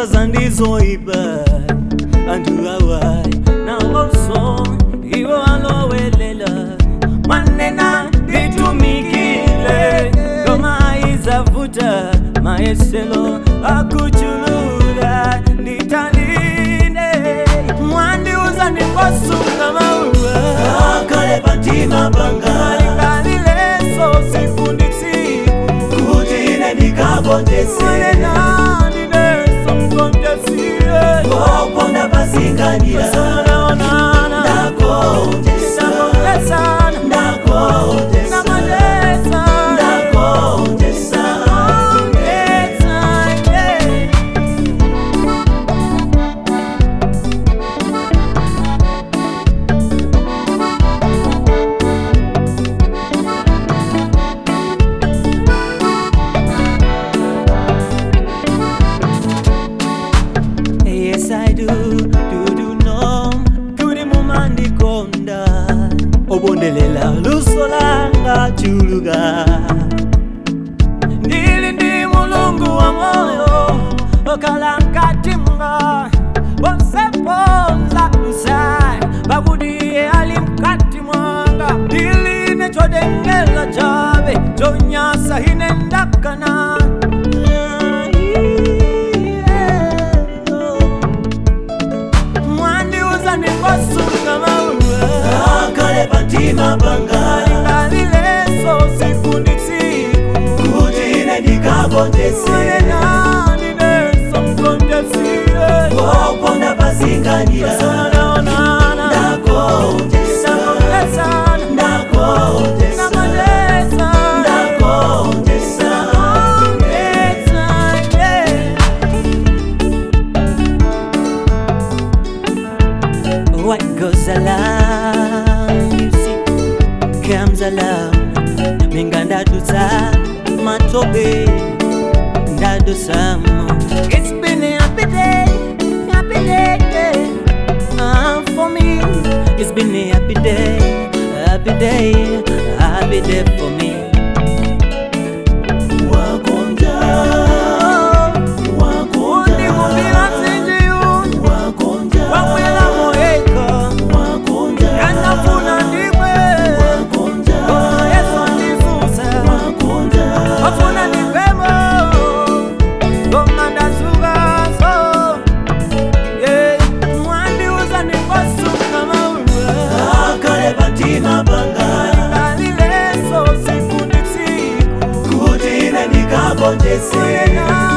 wazaza ndizoipa antu awai nawonso iwo alowelela manena nditumikile ngoma izavuta mayeselo akuchulula nditalinde mwandiuza ndikosunga mauwa akale patima panga alingalileso siku ndi siku kuti ine ndikapondese manena ndineso mkontesiye oponda pasinganira sanaonana ndakondesa ndakondesana ndakondesa ndakondesana ndakondesa Yes, I do, do, do know Kuri mumandikonda Obondelela luso langa chuluga Ndili ndi mulungu wa moyo Okala nkati mga Wamseponza kusai Babudiye ali mkati mwanga Ndili nechodengela chabe Chonyasa hinendakana mwandiuza ndikosunga mauwa akale patima panga alingalileso siku ndi siku kuti ine ndikapondese manena ndineso mkontesiye oponda pasinganira sanaonana ndakondesa ndakondesana ndakondesa ndakondesana ndakondesa What goes along, you see, comes along. Minga ndadusa matobe, ndadusamo. It's been a happy day, happy day, day. Uh, for me. It's been a happy day, happy day, happy day for me. wakonja wakonja Undikumbira sinjiyu, wakonja wakwela moyeka, wakonja yanafuna ndimwe. wakonja Oh, Yesu ndizusa. wakonja Wafuna nipemo Ngoma ndazukazo Yeah Mwandiuza nikosuka mauwa akale patima panga Alileso siku ndi siku kuti ine ndikapondese Wena